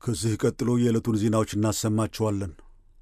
ከዚህ ቀጥሎ የዕለቱን ዜናዎች እናሰማችኋለን።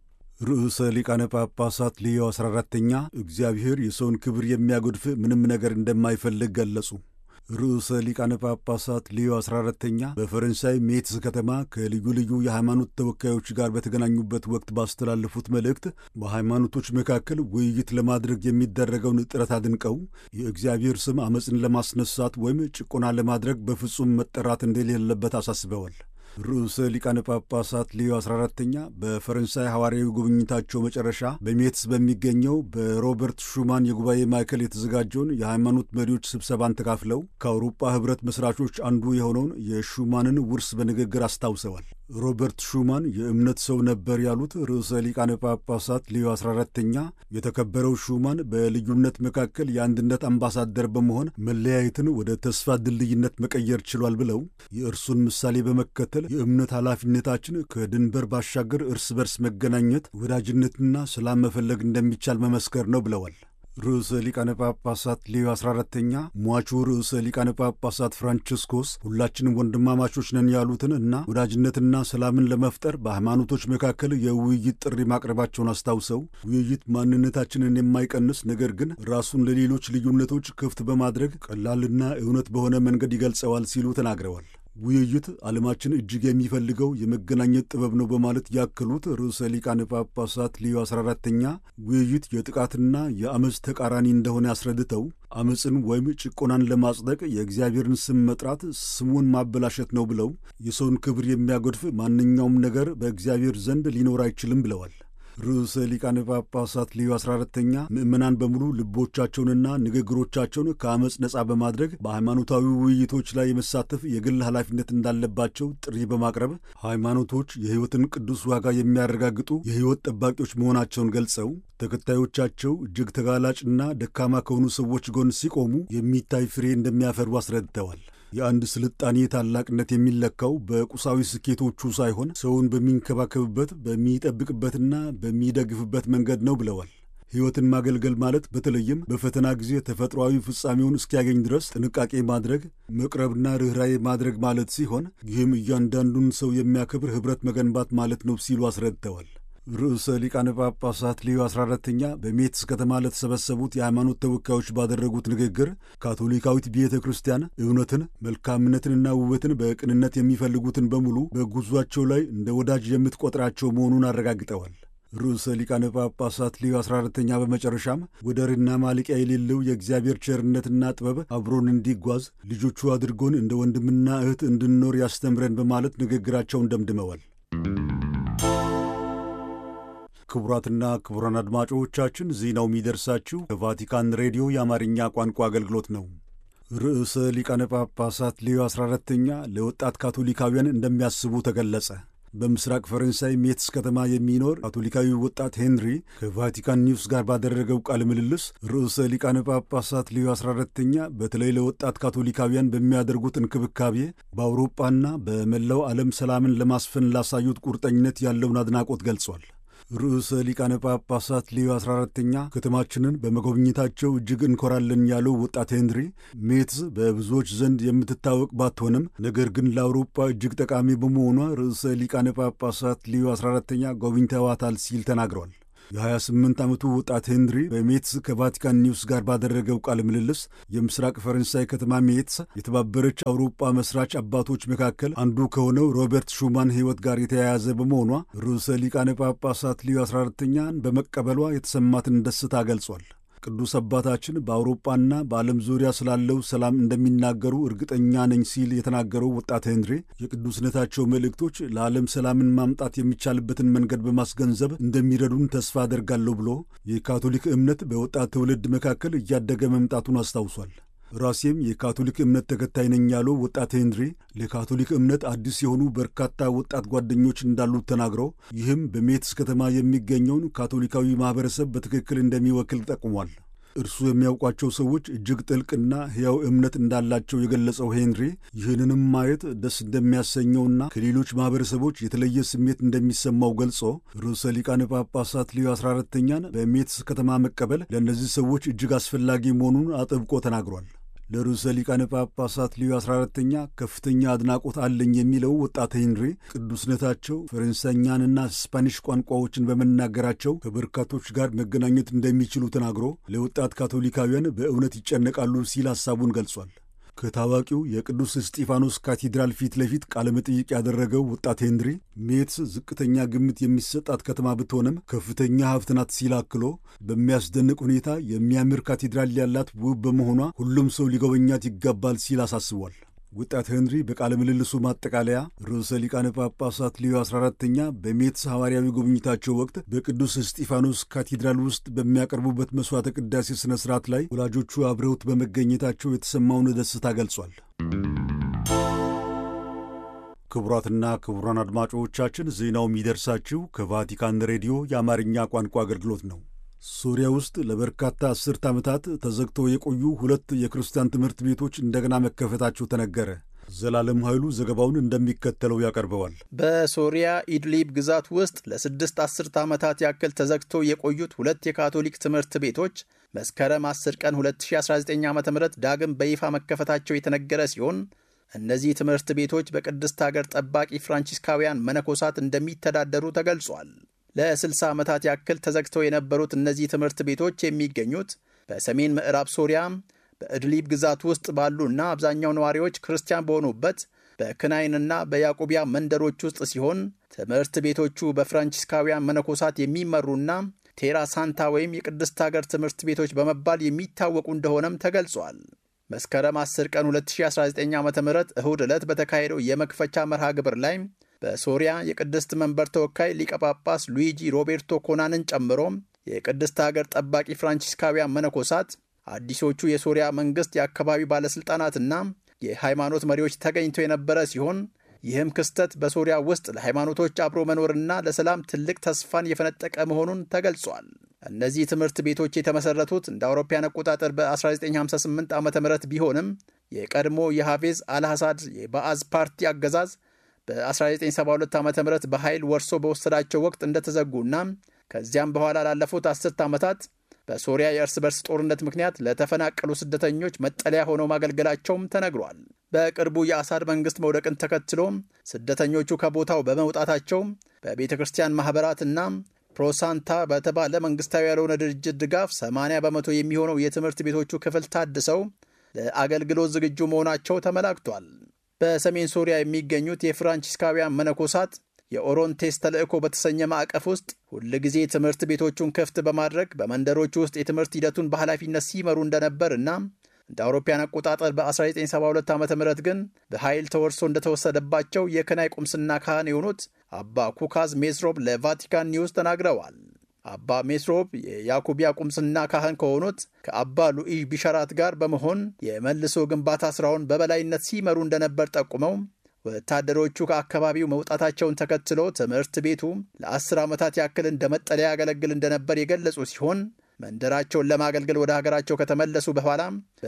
ርዕሰ ሊቃነ ጳጳሳት ሊዮ 14ተኛ እግዚአብሔር የሰውን ክብር የሚያጎድፍ ምንም ነገር እንደማይፈልግ ገለጹ። ርዕሰ ሊቃነ ጳጳሳት ሊዮ 14ተኛ በፈረንሳይ ሜትስ ከተማ ከልዩ ልዩ የሃይማኖት ተወካዮች ጋር በተገናኙበት ወቅት ባስተላለፉት መልእክት በሃይማኖቶች መካከል ውይይት ለማድረግ የሚደረገውን ጥረት አድንቀው የእግዚአብሔር ስም ዓመፅን ለማስነሳት ወይም ጭቆና ለማድረግ በፍጹም መጠራት እንደሌለበት አሳስበዋል። ርዕሰ ሊቃነ ጳጳሳት ሊዮ 14ተኛ በፈረንሳይ ሐዋርያዊ ጉብኝታቸው መጨረሻ በሜትስ በሚገኘው በሮበርት ሹማን የጉባኤ ማዕከል የተዘጋጀውን የሃይማኖት መሪዎች ስብሰባን ተካፍለው ከአውሮፓ ኅብረት መስራቾች አንዱ የሆነውን የሹማንን ውርስ በንግግር አስታውሰዋል። ሮበርት ሹማን የእምነት ሰው ነበር ያሉት ርዕሰ ሊቃነ ጳጳሳት ሊዮ 14ተኛ የተከበረው ሹማን በልዩነት መካከል የአንድነት አምባሳደር በመሆን መለያየትን ወደ ተስፋ ድልድይነት መቀየር ችሏል ብለው የእርሱን ምሳሌ በመከተል የእምነት ኃላፊነታችን ከድንበር ባሻገር እርስ በርስ መገናኘት፣ ወዳጅነትና ሰላም መፈለግ እንደሚቻል መመስከር ነው ብለዋል። ርዕሰ ሊቃነ ጳጳሳት ሌዮ 14ተኛ ሟቹ ርዕሰ ሊቃነ ጳጳሳት ፍራንቺስኮስ ሁላችንም ወንድማማቾች ነን ያሉትን እና ወዳጅነትና ሰላምን ለመፍጠር በሃይማኖቶች መካከል የውይይት ጥሪ ማቅረባቸውን አስታውሰው ውይይት ማንነታችንን የማይቀንስ ነገር ግን ራሱን ለሌሎች ልዩነቶች ክፍት በማድረግ ቀላልና እውነት በሆነ መንገድ ይገልጸዋል ሲሉ ተናግረዋል። ውይይት ዓለማችን እጅግ የሚፈልገው የመገናኘት ጥበብ ነው በማለት ያከሉት ርዕሰ ሊቃነ ጳጳሳት ሊዮ 14ተኛ ውይይት የጥቃትና የአመፅ ተቃራኒ እንደሆነ አስረድተው አመፅን ወይም ጭቆናን ለማጽደቅ የእግዚአብሔርን ስም መጥራት ስሙን ማበላሸት ነው ብለው የሰውን ክብር የሚያጎድፍ ማንኛውም ነገር በእግዚአብሔር ዘንድ ሊኖር አይችልም ብለዋል። ርዕሰ ሊቃነ ጳጳሳት ሊዮ 14ተኛ ምዕመናን በሙሉ ልቦቻቸውንና ንግግሮቻቸውን ከአመፅ ነጻ በማድረግ በሃይማኖታዊ ውይይቶች ላይ የመሳተፍ የግል ኃላፊነት እንዳለባቸው ጥሪ በማቅረብ ሃይማኖቶች የሕይወትን ቅዱስ ዋጋ የሚያረጋግጡ የሕይወት ጠባቂዎች መሆናቸውን ገልጸው ተከታዮቻቸው እጅግ ተጋላጭና ደካማ ከሆኑ ሰዎች ጎን ሲቆሙ የሚታይ ፍሬ እንደሚያፈሩ አስረድተዋል። የአንድ ስልጣኔ ታላቅነት የሚለካው በቁሳዊ ስኬቶቹ ሳይሆን ሰውን በሚንከባከብበት በሚጠብቅበትና በሚደግፍበት መንገድ ነው ብለዋል። ሕይወትን ማገልገል ማለት በተለይም በፈተና ጊዜ ተፈጥሯዊ ፍጻሜውን እስኪያገኝ ድረስ ጥንቃቄ ማድረግ፣ መቅረብና ርኅራዬ ማድረግ ማለት ሲሆን ይህም እያንዳንዱን ሰው የሚያከብር ኅብረት መገንባት ማለት ነው ሲሉ አስረድተዋል። ርዕሰ ሊቃነ ጳጳሳት ሊዮ 14ተኛ በሜትስ ከተማ ለተሰበሰቡት የሃይማኖት ተወካዮች ባደረጉት ንግግር ካቶሊካዊት ቤተ ክርስቲያን እውነትን፣ መልካምነትንና ውበትን በቅንነት የሚፈልጉትን በሙሉ በጉዟቸው ላይ እንደ ወዳጅ የምትቆጥራቸው መሆኑን አረጋግጠዋል። ርዕሰ ሊቃነ ጳጳሳት ሊዮ 14ተኛ በመጨረሻም ወደርና ማለቂያ የሌለው የእግዚአብሔር ቸርነትና ጥበብ አብሮን እንዲጓዝ ልጆቹ አድርጎን እንደ ወንድምና እህት እንድንኖር ያስተምረን በማለት ንግግራቸውን ደምድመዋል። ክቡራትና ክቡራን አድማጮቻችን ዜናው የሚደርሳችሁ ከቫቲካን ሬዲዮ የአማርኛ ቋንቋ አገልግሎት ነው። ርዕሰ ሊቃነ ጳጳሳት ሌዮ 14ተኛ ለወጣት ካቶሊካውያን እንደሚያስቡ ተገለጸ። በምስራቅ ፈረንሳይ ሜትስ ከተማ የሚኖር ካቶሊካዊ ወጣት ሄንሪ ከቫቲካን ኒውስ ጋር ባደረገው ቃለ ምልልስ ርዕሰ ሊቃነ ጳጳሳት ሌዮ 14ተኛ በተለይ ለወጣት ካቶሊካውያን በሚያደርጉት እንክብካቤ በአውሮጳና በመላው ዓለም ሰላምን ለማስፈን ላሳዩት ቁርጠኝነት ያለውን አድናቆት ገልጿል። ርዕሰ ሊቃነ ጳጳሳት ሌዮ 14ተኛ ከተማችንን በመጎብኘታቸው እጅግ እንኮራለን ያለው ወጣት ሄንሪ ሜትስ በብዙዎች ዘንድ የምትታወቅ ባትሆንም ነገር ግን ለአውሮፓ እጅግ ጠቃሚ በመሆኗ ርዕሰ ሊቃነ ጳጳሳት ሌዮ 14ተኛ ጎብኝተዋታል ሲል ተናግሯል። የ28 ዓመቱ ወጣት ሄንሪ በሜትስ ከቫቲካን ኒውስ ጋር ባደረገው ቃለ ምልልስ የምስራቅ ፈረንሳይ ከተማ ሜትስ የተባበረች አውሮፓ መስራች አባቶች መካከል አንዱ ከሆነው ሮበርት ሹማን ሕይወት ጋር የተያያዘ በመሆኗ ርዕሰ ሊቃነ ጳጳሳት ሊዮ 14ተኛን በመቀበሏ የተሰማትን ደስታ ገልጿል። ቅዱስ አባታችን በአውሮፓና በዓለም ዙሪያ ስላለው ሰላም እንደሚናገሩ እርግጠኛ ነኝ ሲል የተናገረው ወጣት ሄንሪ የቅዱስነታቸው መልእክቶች ለዓለም ሰላምን ማምጣት የሚቻልበትን መንገድ በማስገንዘብ እንደሚረዱን ተስፋ አደርጋለሁ ብሎ የካቶሊክ እምነት በወጣት ትውልድ መካከል እያደገ መምጣቱን አስታውሷል። ራሴም የካቶሊክ እምነት ተከታይ ነኝ ያለው ወጣት ሄንሪ ለካቶሊክ እምነት አዲስ የሆኑ በርካታ ወጣት ጓደኞች እንዳሉት ተናግረው ይህም በሜትስ ከተማ የሚገኘውን ካቶሊካዊ ማኅበረሰብ በትክክል እንደሚወክል ጠቁሟል። እርሱ የሚያውቋቸው ሰዎች እጅግ ጥልቅና ሕያው እምነት እንዳላቸው የገለጸው ሄንሪ ይህንንም ማየት ደስ እንደሚያሰኘውና ከሌሎች ማኅበረሰቦች የተለየ ስሜት እንደሚሰማው ገልጾ ርዕሰ ሊቃነ ጳጳሳት ሊዮ 14ተኛን በሜትስ ከተማ መቀበል ለእነዚህ ሰዎች እጅግ አስፈላጊ መሆኑን አጥብቆ ተናግሯል። ለርዕሰ ሊቃነ ጳጳሳት ሊዮ 14ተኛ ከፍተኛ አድናቆት አለኝ የሚለው ወጣት ሄንሪ ቅዱስነታቸው ፈረንሳይኛንና ስፓኒሽ ቋንቋዎችን በመናገራቸው ከበርካቶች ጋር መገናኘት እንደሚችሉ ተናግሮ ለወጣት ካቶሊካውያን በእውነት ይጨነቃሉ ሲል ሐሳቡን ገልጿል። ከታዋቂው የቅዱስ እስጢፋኖስ ካቴድራል ፊት ለፊት ቃለ መጠይቅ ያደረገው ወጣት ሄንሪ ሜትስ ዝቅተኛ ግምት የሚሰጣት ከተማ ብትሆንም ከፍተኛ ሀብት ናት ሲል አክሎ በሚያስደንቅ ሁኔታ የሚያምር ካቴድራል ያላት ውብ በመሆኗ ሁሉም ሰው ሊጎበኛት ይገባል ሲል አሳስቧል። ወጣት ሄንሪ በቃለ ምልልሱ ማጠቃለያ ርዕሰ ሊቃነ ጳጳሳት ሊዮ 14ተኛ በሜትስ ሐዋርያዊ ጉብኝታቸው ወቅት በቅዱስ እስጢፋኖስ ካቴድራል ውስጥ በሚያቀርቡበት መሥዋዕተ ቅዳሴ ሥነ ሥርዓት ላይ ወላጆቹ አብረውት በመገኘታቸው የተሰማውን ደስታ ገልጿል። ክቡራትና ክቡራን አድማጮቻችን ዜናው የሚደርሳችሁ ከቫቲካን ሬዲዮ የአማርኛ ቋንቋ አገልግሎት ነው። ሶሪያ ውስጥ ለበርካታ አስርት ዓመታት ተዘግተው የቆዩ ሁለት የክርስቲያን ትምህርት ቤቶች እንደገና መከፈታቸው ተነገረ። ዘላለም ኃይሉ ዘገባውን እንደሚከተለው ያቀርበዋል። በሶሪያ ኢድሊብ ግዛት ውስጥ ለስድስት አስርት ዓመታት ያክል ተዘግተው የቆዩት ሁለት የካቶሊክ ትምህርት ቤቶች መስከረም 10 ቀን 2019 ዓ ም ዳግም በይፋ መከፈታቸው የተነገረ ሲሆን እነዚህ ትምህርት ቤቶች በቅድስት ሀገር ጠባቂ ፍራንቺስካውያን መነኮሳት እንደሚተዳደሩ ተገልጿል። ለ60 ዓመታት ያክል ተዘግተው የነበሩት እነዚህ ትምህርት ቤቶች የሚገኙት በሰሜን ምዕራብ ሶሪያ በእድሊብ ግዛት ውስጥ ባሉና አብዛኛው ነዋሪዎች ክርስቲያን በሆኑበት በክናይንና በያዕቆቢያ መንደሮች ውስጥ ሲሆን ትምህርት ቤቶቹ በፍራንቺስካውያን መነኮሳት የሚመሩና ቴራ ሳንታ ወይም የቅድስት ሀገር ትምህርት ቤቶች በመባል የሚታወቁ እንደሆነም ተገልጿል። መስከረም 10 ቀን 2019 ዓ ም እሁድ ዕለት በተካሄደው የመክፈቻ መርሃ ግብር ላይ በሶሪያ የቅድስት መንበር ተወካይ ሊቀ ጳጳስ ሉዊጂ ሮቤርቶ ኮናንን ጨምሮ የቅድስት ሀገር ጠባቂ ፍራንቺስካውያን መነኮሳት፣ አዲሶቹ የሶሪያ መንግሥት የአካባቢ ባለሥልጣናትና የሃይማኖት መሪዎች ተገኝተው የነበረ ሲሆን ይህም ክስተት በሶሪያ ውስጥ ለሃይማኖቶች አብሮ መኖርና ለሰላም ትልቅ ተስፋን የፈነጠቀ መሆኑን ተገልጿል። እነዚህ ትምህርት ቤቶች የተመሠረቱት እንደ አውሮፓያን አቆጣጠር በ1958 ዓ ም ቢሆንም የቀድሞ የሃቬዝ አልሐሳድ የባአዝ ፓርቲ አገዛዝ በ1972 ዓ ም በኃይል ወርሶ በወሰዳቸው ወቅት እንደተዘጉና ከዚያም በኋላ ላለፉት አስርት ዓመታት በሶሪያ የእርስ በርስ ጦርነት ምክንያት ለተፈናቀሉ ስደተኞች መጠለያ ሆነው ማገልገላቸውም ተነግሯል። በቅርቡ የአሳድ መንግሥት መውደቅን ተከትሎ ስደተኞቹ ከቦታው በመውጣታቸው በቤተ ክርስቲያን ማኅበራትና ፕሮሳንታ በተባለ መንግሥታዊ ያልሆነ ድርጅት ድጋፍ 80 በመቶ የሚሆነው የትምህርት ቤቶቹ ክፍል ታድሰው ለአገልግሎት ዝግጁ መሆናቸው ተመላክቷል። በሰሜን ሶሪያ የሚገኙት የፍራንቺስካውያን መነኮሳት የኦሮንቴስ ተልእኮ በተሰኘ ማዕቀፍ ውስጥ ሁልጊዜ ትምህርት ቤቶቹን ክፍት በማድረግ በመንደሮቹ ውስጥ የትምህርት ሂደቱን በኃላፊነት ሲመሩ እንደነበር እና እንደ አውሮፓያን አቆጣጠር በ1972 ዓ ም ግን በኃይል ተወርሶ እንደተወሰደባቸው የክናይ ቁምስና ካህን የሆኑት አባ ኩካዝ ሜስሮብ ለቫቲካን ኒውስ ተናግረዋል። አባ ሜስሮብ የያኩቢያ ቁምስና ካህን ከሆኑት ከአባ ሉኢዥ ቢሸራት ጋር በመሆን የመልሶ ግንባታ ሥራውን በበላይነት ሲመሩ እንደነበር ጠቁመው ወታደሮቹ ከአካባቢው መውጣታቸውን ተከትሎ ትምህርት ቤቱ ለአስር ዓመታት ያክል እንደ መጠለያ ያገለግል እንደነበር የገለጹ ሲሆን መንደራቸውን ለማገልገል ወደ ሀገራቸው ከተመለሱ በኋላ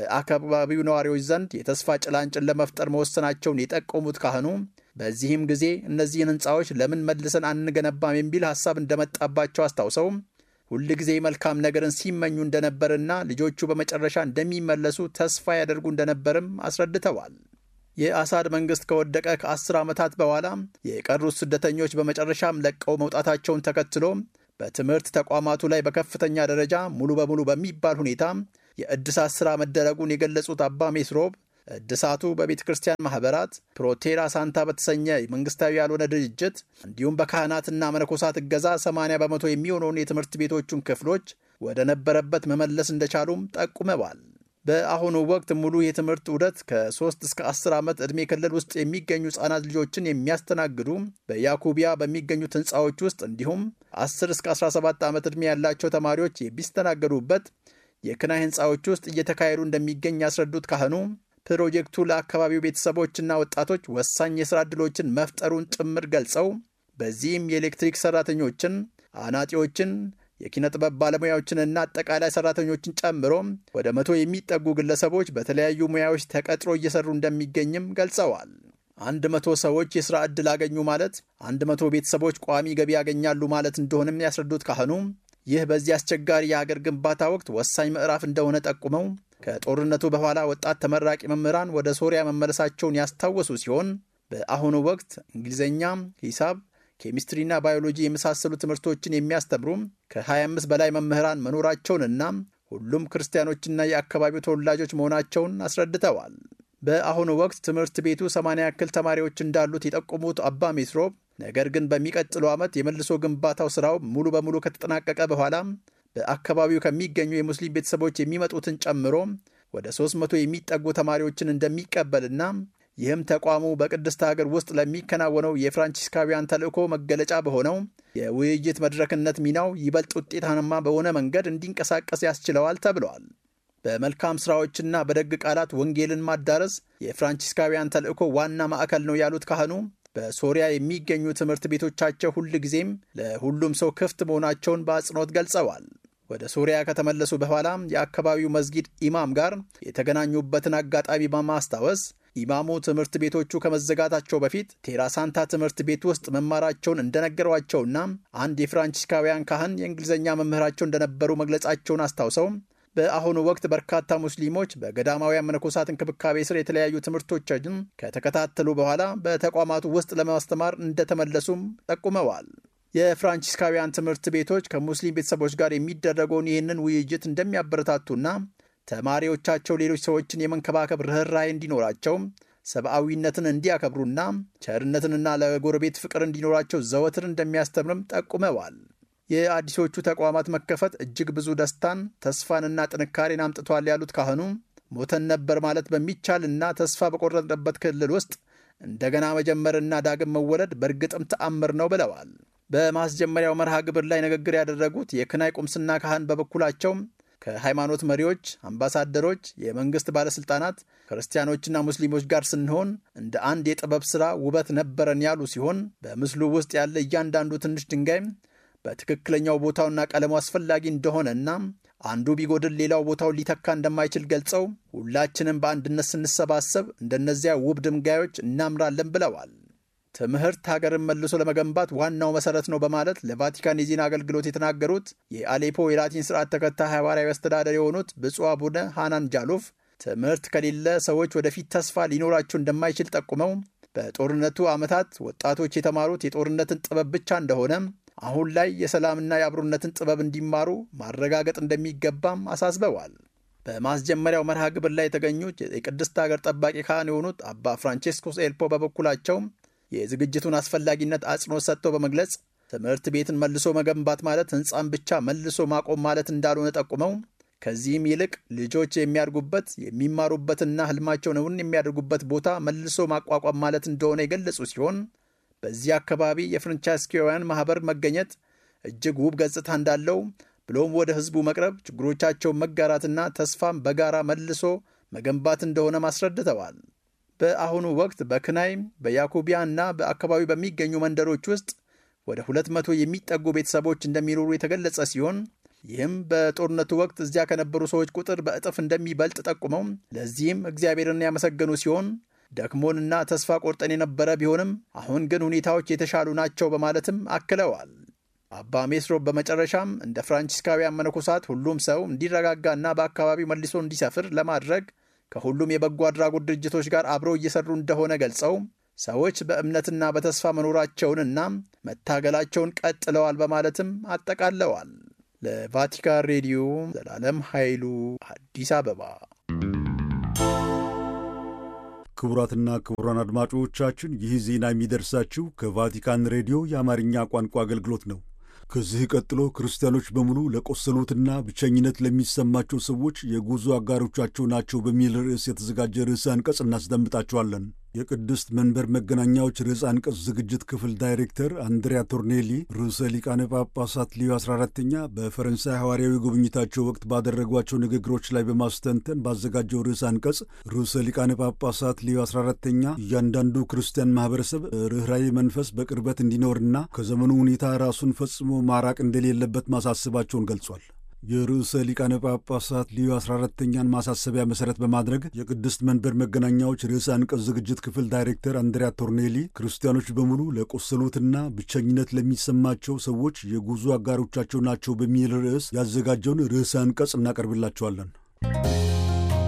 በአካባቢው ነዋሪዎች ዘንድ የተስፋ ጭላንጭን ለመፍጠር መወሰናቸውን የጠቆሙት ካህኑ በዚህም ጊዜ እነዚህን ሕንፃዎች ለምን መልሰን አንገነባም የሚል ሐሳብ እንደመጣባቸው አስታውሰው ሁል ጊዜ መልካም ነገርን ሲመኙ እንደነበርና ልጆቹ በመጨረሻ እንደሚመለሱ ተስፋ ያደርጉ እንደነበርም አስረድተዋል። የአሳድ መንግሥት ከወደቀ ከአስር ዓመታት በኋላ የቀሩት ስደተኞች በመጨረሻም ለቀው መውጣታቸውን ተከትሎ በትምህርት ተቋማቱ ላይ በከፍተኛ ደረጃ ሙሉ በሙሉ በሚባል ሁኔታ የእድሳት ሥራ መደረጉን የገለጹት አባ ሜስሮብ እድሳቱ በቤተ ክርስቲያን ማኅበራት ፕሮቴራ ሳንታ በተሰኘ መንግሥታዊ ያልሆነ ድርጅት እንዲሁም በካህናትና መነኮሳት እገዛ 80 በመቶ የሚሆነውን የትምህርት ቤቶቹን ክፍሎች ወደ ነበረበት መመለስ እንደቻሉም ጠቁመዋል። በአሁኑ ወቅት ሙሉ የትምህርት ዑደት ከ3 እስከ 10 ዓመት ዕድሜ ክልል ውስጥ የሚገኙ ሕፃናት ልጆችን የሚያስተናግዱ በያኩቢያ በሚገኙት ሕንፃዎች ውስጥ እንዲሁም 10 እስከ 17 ዓመት ዕድሜ ያላቸው ተማሪዎች የሚስተናገዱበት የክናይ ሕንፃዎች ውስጥ እየተካሄዱ እንደሚገኝ ያስረዱት ካህኑ ፕሮጀክቱ ለአካባቢው ቤተሰቦችና ወጣቶች ወሳኝ የሥራ ዕድሎችን መፍጠሩን ጭምር ገልጸው በዚህም የኤሌክትሪክ ሠራተኞችን፣ አናጢዎችን የኪነ ጥበብ ባለሙያዎችንና አጠቃላይ ሰራተኞችን ጨምሮ ወደ መቶ የሚጠጉ ግለሰቦች በተለያዩ ሙያዎች ተቀጥሮ እየሰሩ እንደሚገኝም ገልጸዋል። አንድ መቶ ሰዎች የሥራ ዕድል አገኙ ማለት አንድ መቶ ቤተሰቦች ቋሚ ገቢ ያገኛሉ ማለት እንደሆነም ያስረዱት ካህኑ ይህ በዚህ አስቸጋሪ የአገር ግንባታ ወቅት ወሳኝ ምዕራፍ እንደሆነ ጠቁመው ከጦርነቱ በኋላ ወጣት ተመራቂ መምህራን ወደ ሶሪያ መመለሳቸውን ያስታወሱ ሲሆን በአሁኑ ወቅት እንግሊዝኛ፣ ሂሳብ፣ ኬሚስትሪና ባዮሎጂ የመሳሰሉ ትምህርቶችን የሚያስተምሩ ከ25 በላይ መምህራን መኖራቸውንና ሁሉም ክርስቲያኖችና የአካባቢው ተወላጆች መሆናቸውን አስረድተዋል። በአሁኑ ወቅት ትምህርት ቤቱ 80 ያክል ተማሪዎች እንዳሉት የጠቆሙት አባ ሜስሮብ ነገር ግን በሚቀጥለው ዓመት የመልሶ ግንባታው ሥራው ሙሉ በሙሉ ከተጠናቀቀ በኋላ በአካባቢው ከሚገኙ የሙስሊም ቤተሰቦች የሚመጡትን ጨምሮ ወደ 300 የሚጠጉ ተማሪዎችን እንደሚቀበልና ይህም ተቋሙ በቅድስት ሀገር ውስጥ ለሚከናወነው የፍራንቺስካውያን ተልእኮ መገለጫ በሆነው የውይይት መድረክነት ሚናው ይበልጥ ውጤታማ በሆነ መንገድ እንዲንቀሳቀስ ያስችለዋል ተብለዋል። በመልካም ሥራዎችና በደግ ቃላት ወንጌልን ማዳረስ የፍራንቺስካውያን ተልእኮ ዋና ማዕከል ነው ያሉት ካህኑ በሶሪያ የሚገኙ ትምህርት ቤቶቻቸው ሁል ጊዜም ለሁሉም ሰው ክፍት መሆናቸውን በአጽንኦት ገልጸዋል። ወደ ሶሪያ ከተመለሱ በኋላ የአካባቢው መስጊድ ኢማም ጋር የተገናኙበትን አጋጣሚ በማስታወስ ኢማሙ ትምህርት ቤቶቹ ከመዘጋታቸው በፊት ቴራሳንታ ትምህርት ቤት ውስጥ መማራቸውን እንደነገሯቸውና አንድ የፍራንቺስካውያን ካህን የእንግሊዝኛ መምህራቸው እንደነበሩ መግለጻቸውን አስታውሰው በአሁኑ ወቅት በርካታ ሙስሊሞች በገዳማውያን መነኮሳት እንክብካቤ ስር የተለያዩ ትምህርቶችን ከተከታተሉ በኋላ በተቋማቱ ውስጥ ለማስተማር እንደተመለሱም ጠቁመዋል። የፍራንቺስካውያን ትምህርት ቤቶች ከሙስሊም ቤተሰቦች ጋር የሚደረገውን ይህንን ውይይት እንደሚያበረታቱና ተማሪዎቻቸው ሌሎች ሰዎችን የመንከባከብ ርኅራኄ እንዲኖራቸው፣ ሰብአዊነትን እንዲያከብሩና ቸርነትንና ለጎረቤት ፍቅር እንዲኖራቸው ዘወትር እንደሚያስተምርም ጠቁመዋል። የአዲሶቹ ተቋማት መከፈት እጅግ ብዙ ደስታን፣ ተስፋንና ጥንካሬን አምጥቷል ያሉት ካህኑ ሞተን ነበር ማለት በሚቻልና ተስፋ በቆረጥንበት ክልል ውስጥ እንደገና መጀመርና ዳግም መወለድ በእርግጥም ተአምር ነው ብለዋል። በማስጀመሪያው መርሃ ግብር ላይ ንግግር ያደረጉት የክናይ ቁምስና ካህን በበኩላቸው ከሃይማኖት መሪዎች፣ አምባሳደሮች፣ የመንግሥት ባለሥልጣናት፣ ክርስቲያኖችና ሙስሊሞች ጋር ስንሆን እንደ አንድ የጥበብ ሥራ ውበት ነበረን ያሉ ሲሆን በምስሉ ውስጥ ያለ እያንዳንዱ ትንሽ ድንጋይ በትክክለኛው ቦታውና ቀለሙ አስፈላጊ እንደሆነና አንዱ ቢጎድል ሌላው ቦታውን ሊተካ እንደማይችል ገልጸው ሁላችንም በአንድነት ስንሰባሰብ እንደነዚያ ውብ ድንጋዮች እናምራለን ብለዋል። ትምህርት ሀገርን መልሶ ለመገንባት ዋናው መሰረት ነው በማለት ለቫቲካን የዜና አገልግሎት የተናገሩት የአሌፖ የላቲን ስርዓት ተከታይ ሐዋርያዊ አስተዳደር የሆኑት ብፁዕ አቡነ ሃናን ጃሉፍ ትምህርት ከሌለ ሰዎች ወደፊት ተስፋ ሊኖራቸው እንደማይችል ጠቁመው በጦርነቱ ዓመታት ወጣቶች የተማሩት የጦርነትን ጥበብ ብቻ እንደሆነ አሁን ላይ የሰላምና የአብሮነትን ጥበብ እንዲማሩ ማረጋገጥ እንደሚገባም አሳስበዋል። በማስጀመሪያው መርሃ ግብር ላይ የተገኙት የቅድስት ሀገር ጠባቂ ካህን የሆኑት አባ ፍራንቼስኮስ ኤልፖ በበኩላቸው የዝግጅቱን አስፈላጊነት አጽንኦት ሰጥተው በመግለጽ ትምህርት ቤትን መልሶ መገንባት ማለት ሕንፃን ብቻ መልሶ ማቆም ማለት እንዳልሆነ ጠቁመው ከዚህም ይልቅ ልጆች የሚያድጉበት የሚማሩበትና ህልማቸውን እውን የሚያደርጉበት ቦታ መልሶ ማቋቋም ማለት እንደሆነ የገለጹ ሲሆን በዚህ አካባቢ የፍራንቺስካውያን ማኅበር መገኘት እጅግ ውብ ገጽታ እንዳለው ብሎም ወደ ሕዝቡ መቅረብ ችግሮቻቸውን መጋራትና ተስፋም በጋራ መልሶ መገንባት እንደሆነ ማስረድተዋል። በአሁኑ ወቅት በክናይ በያኩቢያ እና በአካባቢው በሚገኙ መንደሮች ውስጥ ወደ ሁለት መቶ የሚጠጉ ቤተሰቦች እንደሚኖሩ የተገለጸ ሲሆን ይህም በጦርነቱ ወቅት እዚያ ከነበሩ ሰዎች ቁጥር በእጥፍ እንደሚበልጥ ጠቁመው ለዚህም እግዚአብሔርን ያመሰገኑ ሲሆን ደክሞንና ተስፋ ቆርጠን የነበረ ቢሆንም አሁን ግን ሁኔታዎች የተሻሉ ናቸው በማለትም አክለዋል። አባ ሜስሮብ በመጨረሻም እንደ ፍራንቺስካውያን መነኮሳት ሁሉም ሰው እንዲረጋጋና በአካባቢው መልሶ እንዲሰፍር ለማድረግ ከሁሉም የበጎ አድራጎት ድርጅቶች ጋር አብረው እየሰሩ እንደሆነ ገልጸው ሰዎች በእምነትና በተስፋ መኖራቸውንና መታገላቸውን ቀጥለዋል በማለትም አጠቃለዋል። ለቫቲካን ሬዲዮ ዘላለም ኃይሉ አዲስ አበባ። ክቡራትና ክቡራን አድማጮቻችን ይህ ዜና የሚደርሳችሁ ከቫቲካን ሬዲዮ የአማርኛ ቋንቋ አገልግሎት ነው። ከዚህ ቀጥሎ ክርስቲያኖች በሙሉ ለቆሰሉትና ብቸኝነት ለሚሰማቸው ሰዎች የጉዞ አጋሮቻቸው ናቸው በሚል ርዕስ የተዘጋጀ ርዕሰ አንቀጽ እናስደምጣቸዋለን። የቅድስት መንበር መገናኛዎች ርዕሰ አንቀጽ ዝግጅት ክፍል ዳይሬክተር አንድሪያ ቶርኔሊ ርዕሰ ሊቃነ ጳጳሳት ሊዮ 14ተኛ በፈረንሳይ ሐዋርያዊ ጉብኝታቸው ወቅት ባደረጓቸው ንግግሮች ላይ በማስተንተን ባዘጋጀው ርዕሰ አንቀጽ ርዕሰ ሊቃነ ጳጳሳት ሊዮ 14ተኛ እያንዳንዱ ክርስቲያን ማኅበረሰብ ርኅራኄ መንፈስ በቅርበት እንዲኖርና ከዘመኑ ሁኔታ ራሱን ፈጽሞ ማራቅ እንደሌለበት ማሳሰባቸውን ገልጿል። የርዕሰ ሊቃነ ጳጳሳት ሊዮ 14ተኛን ማሳሰቢያ መሠረት በማድረግ የቅድስት መንበር መገናኛዎች ርዕሰ አንቀጽ ዝግጅት ክፍል ዳይሬክተር አንድሪያ ቶርኔሊ ክርስቲያኖች በሙሉ ለቆሰሉትና ብቸኝነት ለሚሰማቸው ሰዎች የጉዞ አጋሮቻቸው ናቸው በሚል ርዕስ ያዘጋጀውን ርዕሰ አንቀጽ እናቀርብላቸዋለን።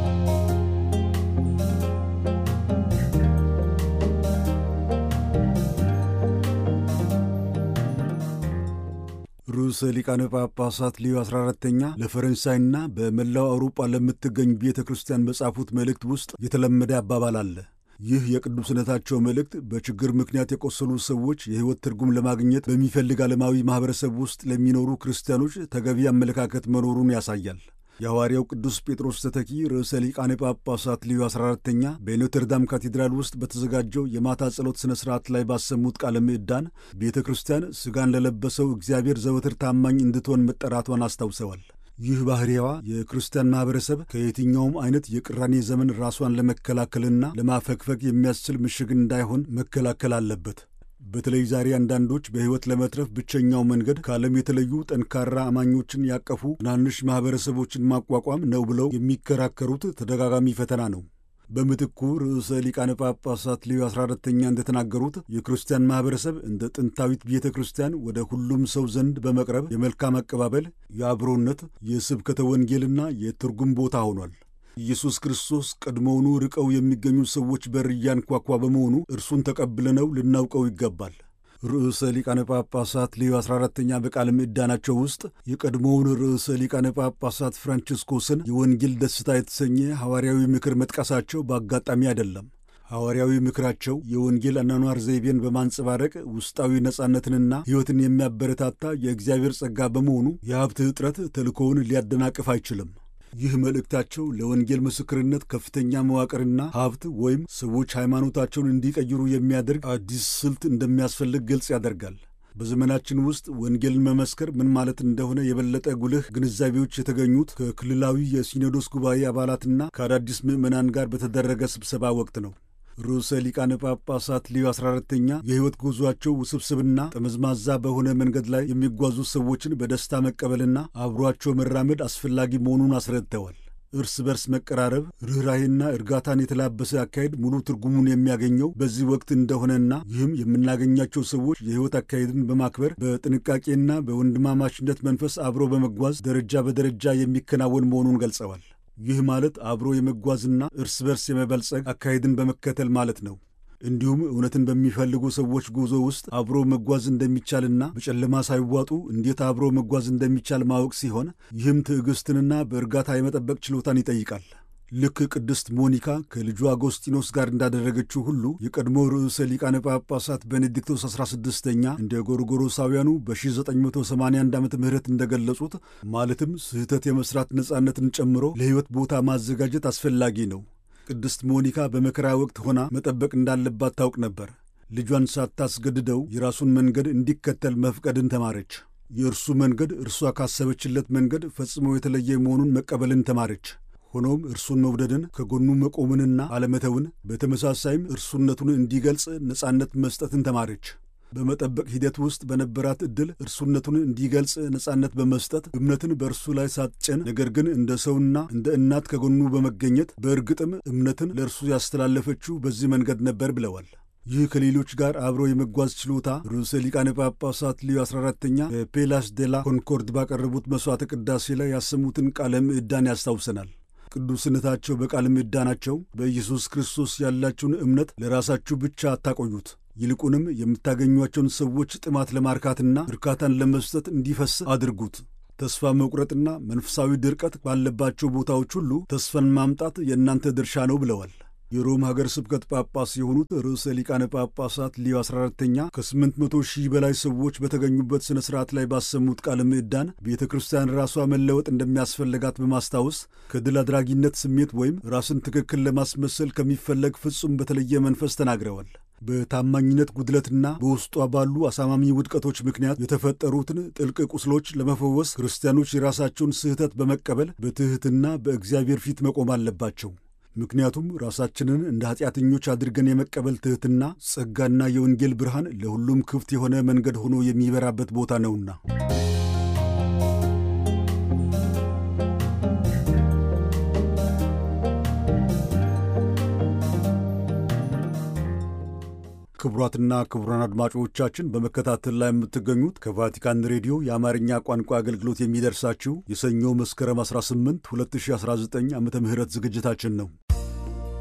ርዕሰ ሊቃነ ጳጳሳት ሊዮ 14ተኛ ለፈረንሳይና በመላው አውሮጳ ለምትገኝ ቤተ ክርስቲያን በጻፉት መልእክት ውስጥ የተለመደ አባባል አለ። ይህ የቅዱስነታቸው መልእክት በችግር ምክንያት የቆሰሉ ሰዎች የሕይወት ትርጉም ለማግኘት በሚፈልግ ዓለማዊ ማኅበረሰብ ውስጥ ለሚኖሩ ክርስቲያኖች ተገቢ አመለካከት መኖሩን ያሳያል። የሐዋርያው ቅዱስ ጴጥሮስ ተተኪ ርዕሰ ሊቃነ ጳጳሳት ሊዮ 14ተኛ በኖተርዳም ካቴድራል ውስጥ በተዘጋጀው የማታ ጸሎት ሥነ ሥርዓት ላይ ባሰሙት ቃለ ምዕዳን ቤተ ክርስቲያን ሥጋን ለለበሰው እግዚአብሔር ዘወትር ታማኝ እንድትሆን መጠራቷን አስታውሰዋል። ይህ ባሕርያዋ የክርስቲያን ማኅበረሰብ ከየትኛውም አይነት የቅራኔ ዘመን ራሷን ለመከላከልና ለማፈግፈግ የሚያስችል ምሽግ እንዳይሆን መከላከል አለበት። በተለይ ዛሬ አንዳንዶች በሕይወት ለመትረፍ ብቸኛው መንገድ ከዓለም የተለዩ ጠንካራ አማኞችን ያቀፉ ትናንሽ ማኅበረሰቦችን ማቋቋም ነው ብለው የሚከራከሩት ተደጋጋሚ ፈተና ነው። በምትኩ ርዕሰ ሊቃነ ጳጳሳት ሊዮ 14ተኛ እንደተናገሩት የክርስቲያን ማኅበረሰብ እንደ ጥንታዊት ቤተ ክርስቲያን ወደ ሁሉም ሰው ዘንድ በመቅረብ የመልካም አቀባበል፣ የአብሮነት፣ የስብከተ ወንጌልና የትርጉም ቦታ ሆኗል። ኢየሱስ ክርስቶስ ቀድሞውኑ ርቀው የሚገኙ ሰዎች በር እያንኳኳ በመሆኑ እርሱን ተቀብለነው ልናውቀው ይገባል። ርዕሰ ሊቃነ ጳጳሳት ሊዮ 14ተኛ በቃለ ምዕዳናቸው ውስጥ የቀድሞውን ርዕሰ ሊቃነ ጳጳሳት ፍራንቺስኮስን የወንጌል ደስታ የተሰኘ ሐዋርያዊ ምክር መጥቀሳቸው በአጋጣሚ አይደለም። ሐዋርያዊ ምክራቸው የወንጌል አኗኗር ዘይቤን በማንጸባረቅ ውስጣዊ ነጻነትንና ሕይወትን የሚያበረታታ የእግዚአብሔር ጸጋ በመሆኑ የሀብት እጥረት ተልእኮውን ሊያደናቅፍ አይችልም። ይህ መልእክታቸው ለወንጌል ምስክርነት ከፍተኛ መዋቅርና ሀብት ወይም ሰዎች ሃይማኖታቸውን እንዲቀይሩ የሚያደርግ አዲስ ስልት እንደሚያስፈልግ ግልጽ ያደርጋል። በዘመናችን ውስጥ ወንጌልን መመስከር ምን ማለት እንደሆነ የበለጠ ጉልህ ግንዛቤዎች የተገኙት ከክልላዊ የሲኖዶስ ጉባኤ አባላትና ከአዳዲስ ምዕመናን ጋር በተደረገ ስብሰባ ወቅት ነው። ርዕሰ ሊቃነ ጳጳሳት ሊዮ 14ተኛ የሕይወት ጉዞአቸው ውስብስብና ጠመዝማዛ በሆነ መንገድ ላይ የሚጓዙ ሰዎችን በደስታ መቀበልና አብሯቸው መራመድ አስፈላጊ መሆኑን አስረድተዋል። እርስ በርስ መቀራረብ፣ ርኅራሄና እርጋታን የተላበሰ አካሄድ ሙሉ ትርጉሙን የሚያገኘው በዚህ ወቅት እንደሆነና ይህም የምናገኛቸው ሰዎች የሕይወት አካሄድን በማክበር በጥንቃቄና በወንድማማችነት መንፈስ አብሮ በመጓዝ ደረጃ በደረጃ የሚከናወን መሆኑን ገልጸዋል። ይህ ማለት አብሮ የመጓዝና እርስ በርስ የመበልጸግ አካሄድን በመከተል ማለት ነው። እንዲሁም እውነትን በሚፈልጉ ሰዎች ጉዞ ውስጥ አብሮ መጓዝ እንደሚቻልና በጨለማ ሳይዋጡ እንዴት አብሮ መጓዝ እንደሚቻል ማወቅ ሲሆን ይህም ትዕግስትንና በእርጋታ የመጠበቅ ችሎታን ይጠይቃል። ልክ ቅድስት ሞኒካ ከልጁ አጎስጢኖስ ጋር እንዳደረገችው ሁሉ የቀድሞ ርዕሰ ሊቃነ ጳጳሳት ቤኔዲክቶስ 16ኛ እንደ ጎርጎሮሳውያኑ በ1981 ዓ ም እንደገለጹት ማለትም ስህተት የመስራት ነጻነትን ጨምሮ ለሕይወት ቦታ ማዘጋጀት አስፈላጊ ነው። ቅድስት ሞኒካ በመከራ ወቅት ሆና መጠበቅ እንዳለባት ታውቅ ነበር። ልጇን ሳታስገድደው የራሱን መንገድ እንዲከተል መፍቀድን ተማረች። የእርሱ መንገድ እርሷ ካሰበችለት መንገድ ፈጽሞ የተለየ መሆኑን መቀበልን ተማረች። ሆኖም እርሱን መውደድን ከጎኑ መቆምንና አለመተውን፣ በተመሳሳይም እርሱነቱን እንዲገልጽ ነጻነት መስጠትን ተማረች። በመጠበቅ ሂደት ውስጥ በነበራት ዕድል እርሱነቱን እንዲገልጽ ነጻነት በመስጠት እምነትን በእርሱ ላይ ሳትጭን፣ ነገር ግን እንደ ሰውና እንደ እናት ከጎኑ በመገኘት በእርግጥም እምነትን ለእርሱ ያስተላለፈችው በዚህ መንገድ ነበር ብለዋል። ይህ ከሌሎች ጋር አብሮ የመጓዝ ችሎታ ርዕሰ ሊቃነ ጳጳሳት ሊዮ 14ተኛ በፔላስ ዴላ ኮንኮርድ ባቀረቡት መሥዋዕተ ቅዳሴ ላይ ያሰሙትን ቃለ ምዕዳን ያስታውሰናል። ቅዱስነታቸው በቃለ ምዕዳናቸው በኢየሱስ ክርስቶስ ያላችሁን እምነት ለራሳችሁ ብቻ አታቆዩት፣ ይልቁንም የምታገኟቸውን ሰዎች ጥማት ለማርካትና እርካታን ለመስጠት እንዲፈስ አድርጉት። ተስፋ መቁረጥና መንፈሳዊ ድርቀት ባለባቸው ቦታዎች ሁሉ ተስፋን ማምጣት የእናንተ ድርሻ ነው ብለዋል። የሮም ሀገር ስብከት ጳጳስ የሆኑት ርዕሰ ሊቃነ ጳጳሳት ሊዮ 14ተኛ ከ800 ሺህ በላይ ሰዎች በተገኙበት ሥነ ሥርዓት ላይ ባሰሙት ቃለ ምዕዳን ቤተ ክርስቲያን ራሷ መለወጥ እንደሚያስፈልጋት በማስታወስ ከድል አድራጊነት ስሜት ወይም ራስን ትክክል ለማስመሰል ከሚፈለግ ፍጹም በተለየ መንፈስ ተናግረዋል። በታማኝነት ጉድለትና በውስጧ ባሉ አሳማሚ ውድቀቶች ምክንያት የተፈጠሩትን ጥልቅ ቁስሎች ለመፈወስ ክርስቲያኖች የራሳቸውን ስህተት በመቀበል በትሕትና በእግዚአብሔር ፊት መቆም አለባቸው። ምክንያቱም ራሳችንን እንደ ኃጢአተኞች አድርገን የመቀበል ትሕትና ጸጋና የወንጌል ብርሃን ለሁሉም ክፍት የሆነ መንገድ ሆኖ የሚበራበት ቦታ ነውና። ክቡራትና ክቡራን አድማጮቻችን በመከታተል ላይ የምትገኙት ከቫቲካን ሬዲዮ የአማርኛ ቋንቋ አገልግሎት የሚደርሳችሁ የሰኞ መስከረም 18 2019 ዓ ም ዝግጅታችን ነው።